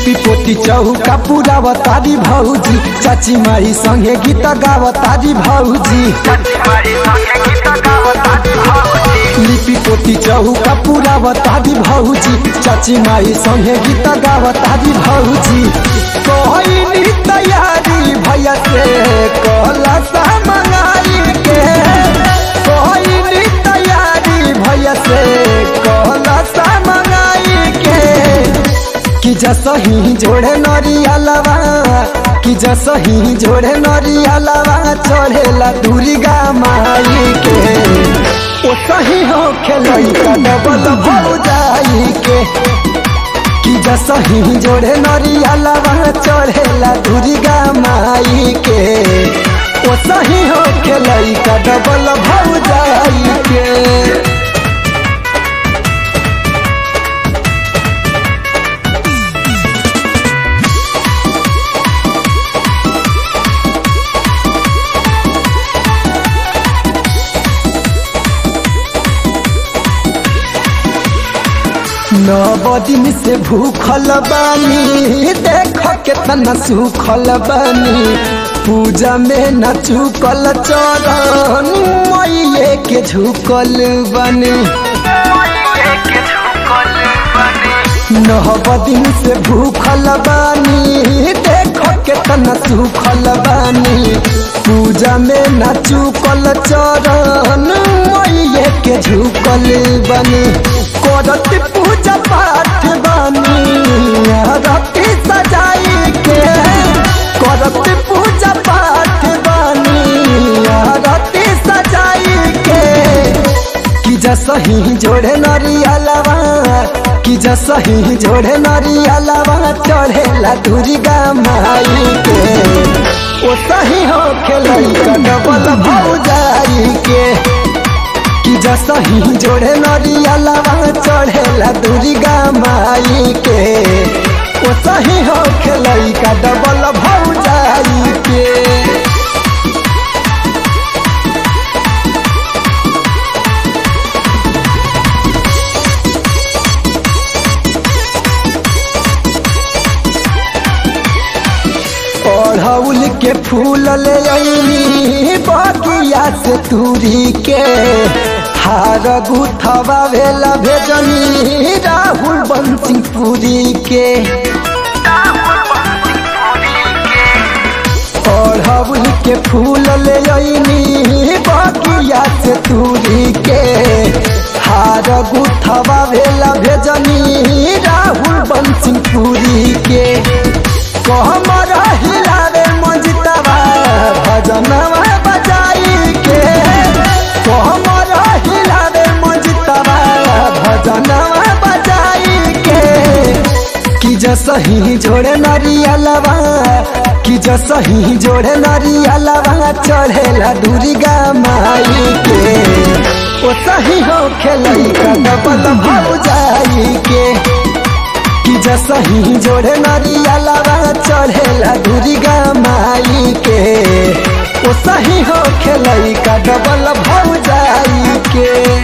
लिपि पोती चौका पुरावतारी भौजी चाची माई संगे गीत गावतारी भौजी लिपि पोती चौका पुरावतारी भौजी चाची माई संगे गीत गावतारी भौजी कहली तैयारी भैया से कहला सा मंगाई के कहली तैयारी भैया से कहला सा मंगाई के कि जसही जोड़े नरियलवा कि जसही जोड़े नरियलवा चढ़ेला दुर्गा माई के ओ सही हो खेलई का डबल भौजाई के कि जसही जोड़े नरियलवा चढ़ेला दुर्गा माई के ओ सही हो खेलई का डबल भौजाई के नव दिन से भूखल बानी देख केतना सुखल बानी पूजा में न चुकल चरण मैये के झुकल बानी नव दिन से भूखल बानी देख केतना सुखल बानी पूजा में न चुकल चरण मैये के झुकल बानी करत पूजा पाठ बानी रति सजाई के करत पूजा पाठ बानी रति सजाई के कि जसही जोड़े नरियलवा कि जसही जोड़े नरियलवा चढ़ेला दुर्गा माई के ओ सही हो खेलई डबल भौजाई के कि जसही जोड़े नरियलवा चढ़ेला दुर्गा माई के ओ सही हो खेलई का डबल भौजाई के अड़हुल के फूल ले अइनी बगिया से तूरी के हार गुथवा भेला भेजनी राहुल बंसी पूरी के अड़हुल के फूल ले अइनी बगिया से तूरी के हार गुथवा भेला भेजनी राहुल बंसी पूरी के कहमर हिलावे मजितवा भजनवा बजाई के कहमर हिलावे मजितवा भजनवा बजाई के कि जसही जोड़े नरियलवा कि जसही जोड़े नरियलवा चढ़ेला दुर्गा माई के ओ सही हो खेलई का डबल भौजाई के कि जसही जोड़े नरियलवा चढ़ेला दुर्गा माई के ओ सही हो खेलई का डबल भौजाई के